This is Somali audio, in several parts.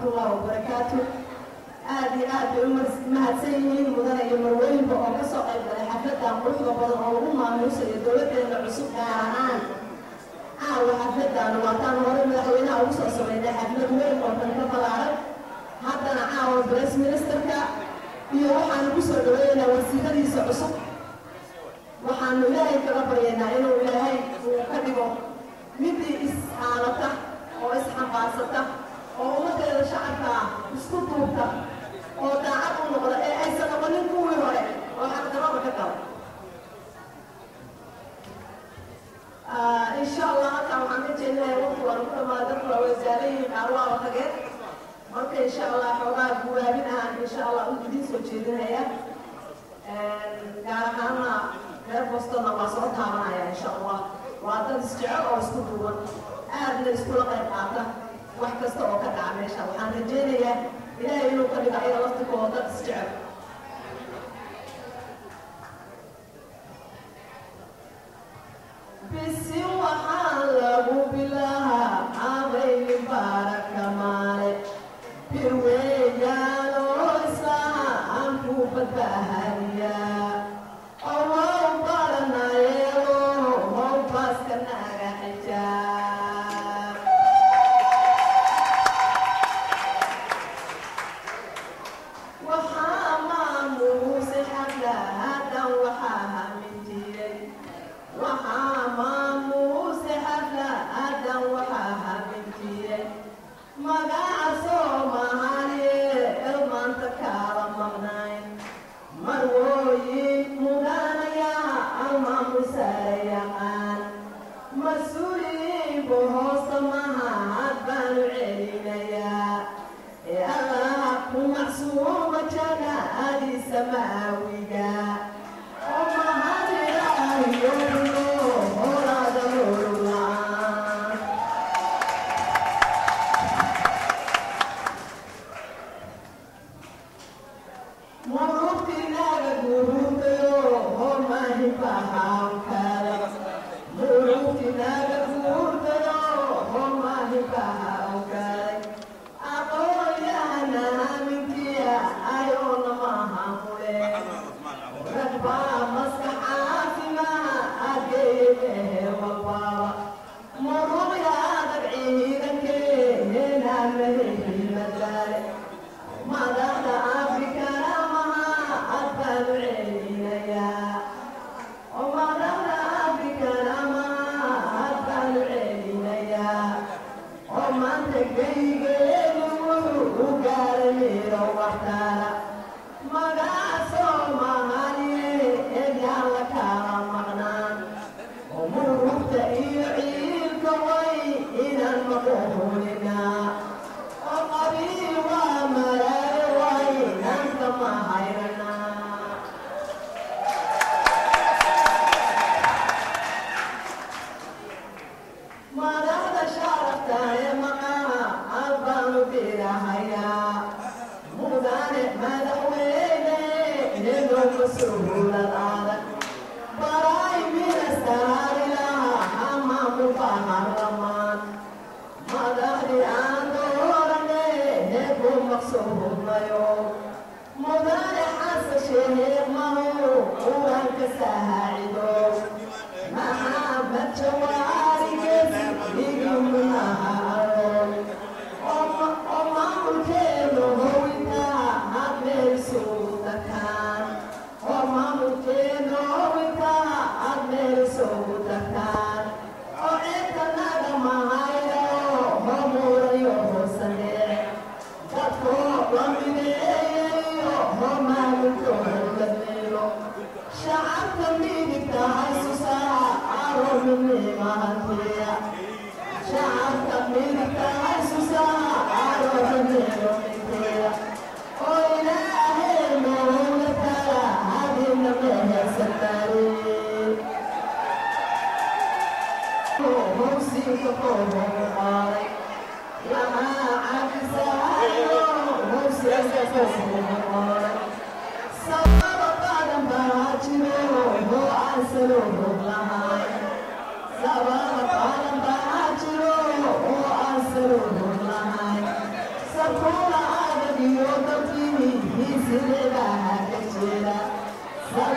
waraxmatullahi wabarakaatu aad iyo aad bay u mahadsan yihiin mudane iyo marweynba oo ka soo qayb galay xafladan quruxda badan oo lagu maamuusayo dowladeena cusub gaar ahaan caawa xafladan waataan hore madaxweynaha ugu soo sameynay xaflad weyn oo dhan ka balaaran haddana caawa press ministerka iyo waxaanu ku soo dhaweeynaa wasiiradiisa cusub waxaanu ilaahay kaga baryaynaa inuu ilaahay uu ka dhigo midii is-aalata oo is-xambaarsata oo ummadeeda shacabka ah isku duubta oo daacad u noqda ee aysan noqonin kuwii hore oo xaqdarada ka gala insha allah halkaan waxaan ka jeedinayaa waqti waan ku dhamaa dadku waa wasaarayihiin qaarwaaba tageen marka insha allah xoogaa guwaabin ahaan insha allah u idiin soo jeedinaya gaar ahaana reer bostonna waa soo taabanaya insha allah waa dad isjecel oo isku duuban aadna iskula qayb qaata wax kasta oo ka dhaca meesha waxaan rajaynayaa ilaahay inuu ka dhigo ayaga laftikooda dad isjecel bisi waxaa lagu bilahaa cabayni baaraka maale birweeyaanoo islaha aan ku badbaahaniyaa owow baranayeelo how baaska naga xijaab waxaa maamuuse xaflahadan waxaa hamin jiray waxaa maamuuse xaflahadan waxaa hamin jiray magaca soomaaliye el maanta kaala maqnayn marwooyin mudanayaa almaamusaare yaqaan mas-uuliyiinbu hoosta maha had baanu celinayaa ee allah ku macsuuma janaadiisa maawiga oo mahadilaahiyo horaada loolaan murugtinaaga guruutayo homahibahankala murugtinaaga guurtayo homahibahankalay aqooyahana haminkiya ayoona mahamule ragbaa maska caafimaha ageeye mehe walbaaba muruqya adag ciidankeenaa mehehimadale madaxda afrikana maha ad baanu celinayaa oo madaxda afrikana maha ad baanu celinayaa oo maanta geygeenu wuxuu u gaaray miro waxtaana magaca soomaaliye eegyaan la kala maqnaan oo murugta iyo ciilka way inaan maqohoninaa oo qabiil waa malaayo way inaanka ma hayranaa madaxda sharafta ee maqaha albaanu dirahayaa mudane madaxweyne inuu mas-uulad adag baray ministarilaha hamamu baharlamaan madaxdii aan doorane heeku maqsuumayo mudane xasan sheekh mahu uranka saacido maxamed jawaarigees igumunaharoon oo maamulkeenu howintaa hadmeelisuudakaan oo maamulkeenu howintaa hadmeelisuudakaan oo ceedkanaga mahayo homurayo hoosane dadkoo lamideeyayo ho maamulkooda meelo shacabka mi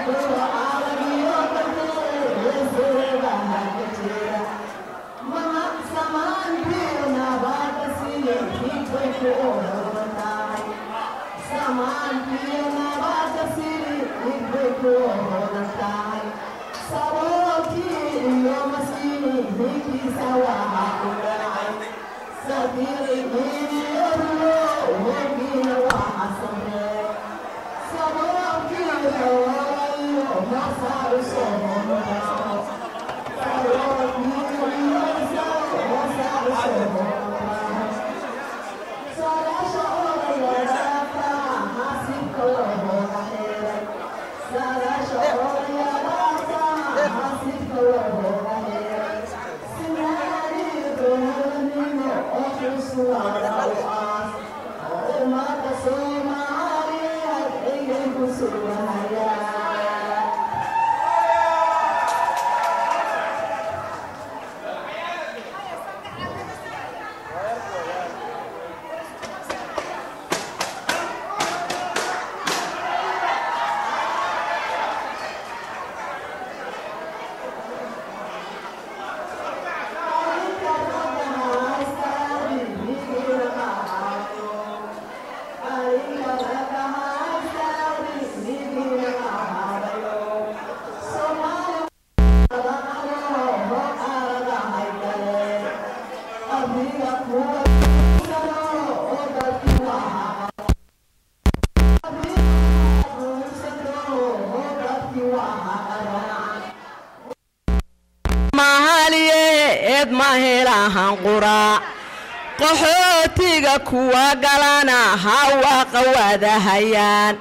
qaxootiga kuwa galana hawaaqa wadahayaan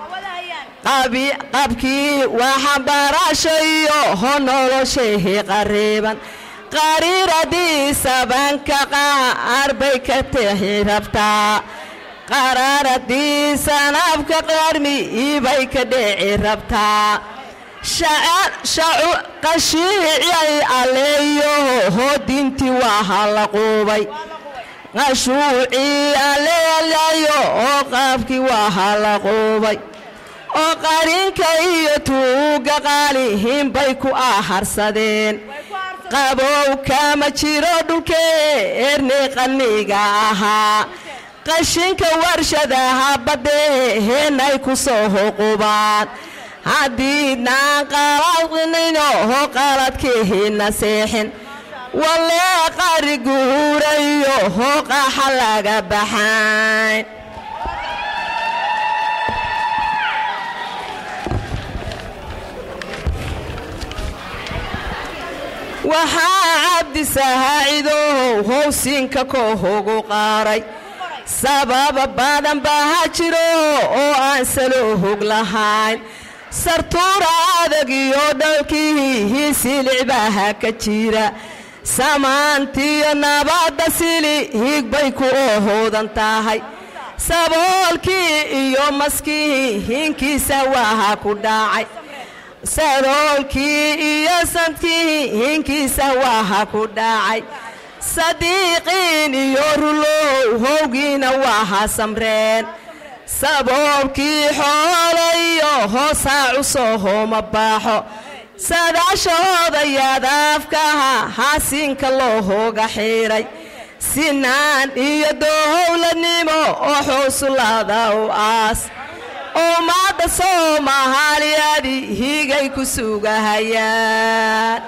qabkii waxbarasho iyo ho noloshahi qariiban qariiradii sabanka qaar bay ka tixi rabtaa qaraaradii sanabka qarmi ibay ka dhici rabtaa qashiicay aleeyo hodintii waa hala quubay qashuucii aleelayo oo qaabkii waa hala quubay oo qarinka iyo tuuga qaalihinbay ku aharsadeen qabow kama jiro dhulkee ernay qaniga ahaa qashinka warshadaha baddee heenay ku soo huqubaan haddiidnaan qaladnino ho qaladkiihina seexin walee qari guurayo ho qaxa laga baxayn waxaa cabdi sahaacidow howsinka koohogu qaaray sababa badan baa ha jiro oo aan saloo hog lahayn sartuura adag iyo dhalkii silicbaha ka jira samaantiyo nabadda sili higbay ku ohoodan tahay saboolkii iyo maskii hinkiisa waaha ku dhacay saroolkii iyo santkii hinkiisa waaha ku dhacay sadiiqiin iyo rulow howgiina waaha samreen saboolkii xoolayo hoosaacu soo hooma baaxo sadaashahooda yaadaafkaha haasinka loo hooga xiidhay sinaan iyo doohowladnimo oo xuusulaada u aas ummadda soomahaaliyadi higay ku sugahayaan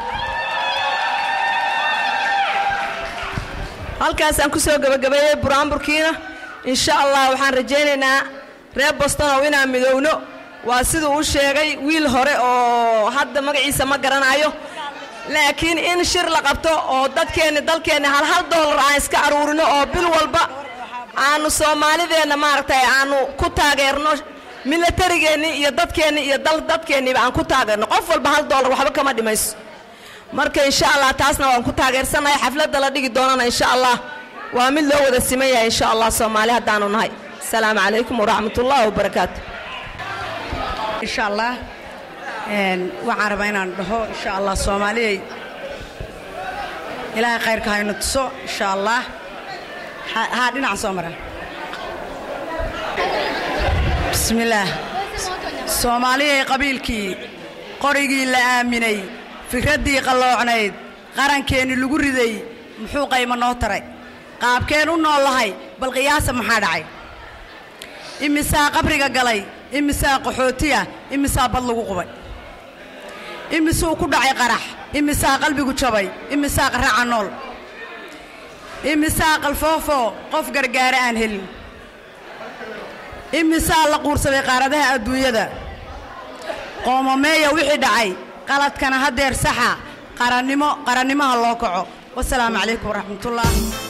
halkaasaan ku soo gebagabeeyey buraanburkiina insha allah waxaan rajaynaynaa reer bostonow inaan midowno waa siduu u sheegay wiil hore oo hadda magaciisa ma garanayo laakiin in shir la qabto oo dadkeenni dalkeenni hal hal doolar aan iska aruurino oo bil walba aanu soomaalideenna maaragtay aanu ku taageerno milatarigeenni iyo dadkeenni iyo dadkeenniba aan ku taageerno qof walba hal doolar waxba kama dhimayso marka insha allah taasna waan ku taageersanahay xafladda la dhigi doonana insha allah waa mid loo wada siman yahay insha allah soomaali haddaanu nahay asalaamu calaykum waraxmat ullahi wabarakaatu insha allah waxaan rabaa inaan dhaho insha allah soomaaliyay ilaahay khayrka haynu tuso insha allah haa dhinaca soo mara bismillaah soomaaliyay qabiilkii qorigii la aaminay fikraddii qalloocnayd qarankeenni lagu riday muxuu qaymo noo taray qaabkeen u noollahay bal qiyaasa maxaa dhacay imisaa qabriga galay imisaa qaxootiya imisaa bad lagu qubay imisuu ku dhacay qarax imisaa qalbigu jabay imisaa qarraca nool imisaa qalfoofoo qof gargaara aan helin imisaa la quursaday qaaradaha adduunyada qoomameeya wixii dhacay qaladkana haddeer saxa qarannimo qarannimaha loo kaco wasalaamu calaykum waraxmatullaah